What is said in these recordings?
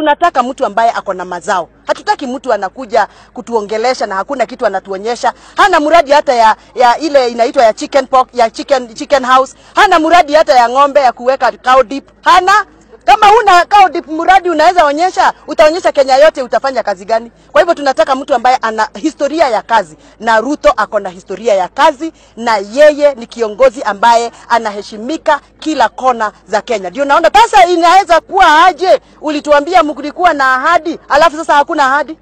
tunataka mtu ambaye ako na mazao. Hatutaki mtu anakuja kutuongelesha na hakuna kitu anatuonyesha. Hana mradi hata ya, ya ile inaitwa ya chicken pork, ya chicken, chicken house. Hana mradi hata ya ng'ombe ya kuweka cow dip. Hana kama huna cow dip mradi unaweza onyesha, utaonyesha Kenya yote utafanya kazi gani? Kwa hivyo tunataka mtu ambaye ana historia ya kazi, na Ruto ako na historia ya kazi, na yeye ni kiongozi ambaye anaheshimika kila kona za Kenya. Ndio naona sasa inaweza kuwa aje, ulituambia mlikuwa na ahadi, alafu sasa hakuna ahadi.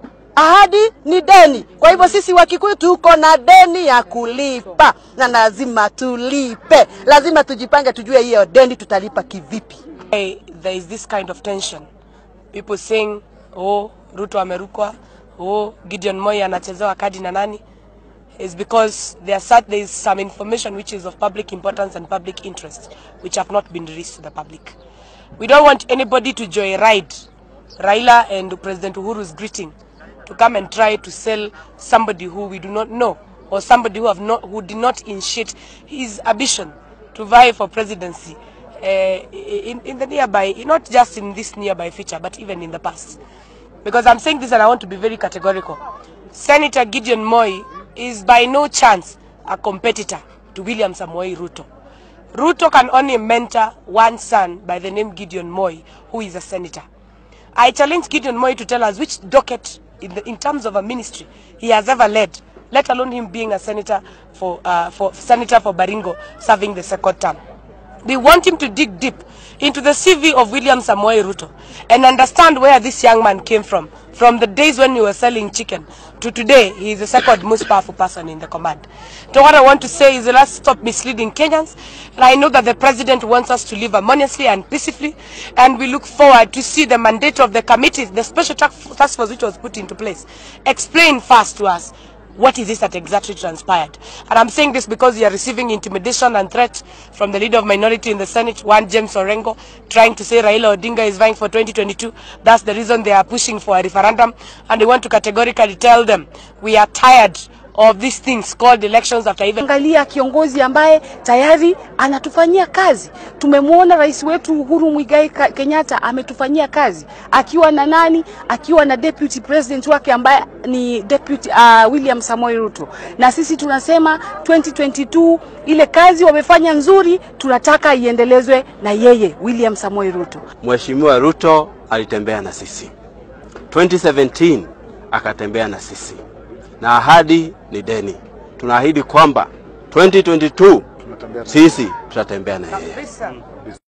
Ahadi ni deni. Kwa hivyo sisi Wakikuyu tuko na deni ya kulipa na lazima tulipe, lazima tujipange, tujue hiyo deni tutalipa kivipi. Hey, there is this kind of tension. People saying, oh, Ruto amerukwa, oh, Gideon Moi anachezewa kadi na nani? Is because there, are, such- there is some information which is of public importance and public interest, which have not been released to the public. We don't want anybody to joyride Raila and President Uhuru's greeting to come and try to sell somebody who we do not know or somebody who have not who did not initiate his ambition to vie for presidency uh, in, in the nearby, not just in this nearby future, but even in the past. Because I'm saying this and I want to be very categorical. Senator Gideon Moi is by no chance a competitor to William Samoei Ruto. Ruto can only mentor one son by the name Gideon Moi, who is a senator. I challenge Gideon Moi to tell us which docket in, the, in terms of a ministry he has ever led, let alone him being a senator for, uh, for senator for Baringo serving the second term. We want him to dig deep into the CV of William Samoei Ruto and understand where this young man came from. From the days when he was selling chicken to today, he is the second most powerful person in the command. So what I want to say is let's stop misleading Kenyans. And I know that the president wants us to live harmoniously and peacefully. And we look forward to see the mandate of the committee, the special task task force which was put into place, explain first to us what is this that exactly transpired? And I'm saying this because you are receiving intimidation and threat from the leader of minority in the Senate, one James Orengo, trying to say Raila Odinga is vying for 2022. That's the reason they are pushing for a referendum. And they want to categorically tell them, we are tired of these things called elections after even Angalia kiongozi ambaye tayari anatufanyia kazi. Tumemwona rais wetu Uhuru Muigai Ka- Kenyatta ametufanyia kazi akiwa na nani? Akiwa na deputy president wake ambaye ni deputy uh, William Samoei Ruto, na sisi tunasema 2022 ile kazi wamefanya nzuri, tunataka iendelezwe na yeye William Samoei Ruto. Mheshimiwa Ruto alitembea na sisi 2017 akatembea na sisi, na ahadi ni deni. Tunaahidi kwamba 2022 sisi tutatembea na yeye.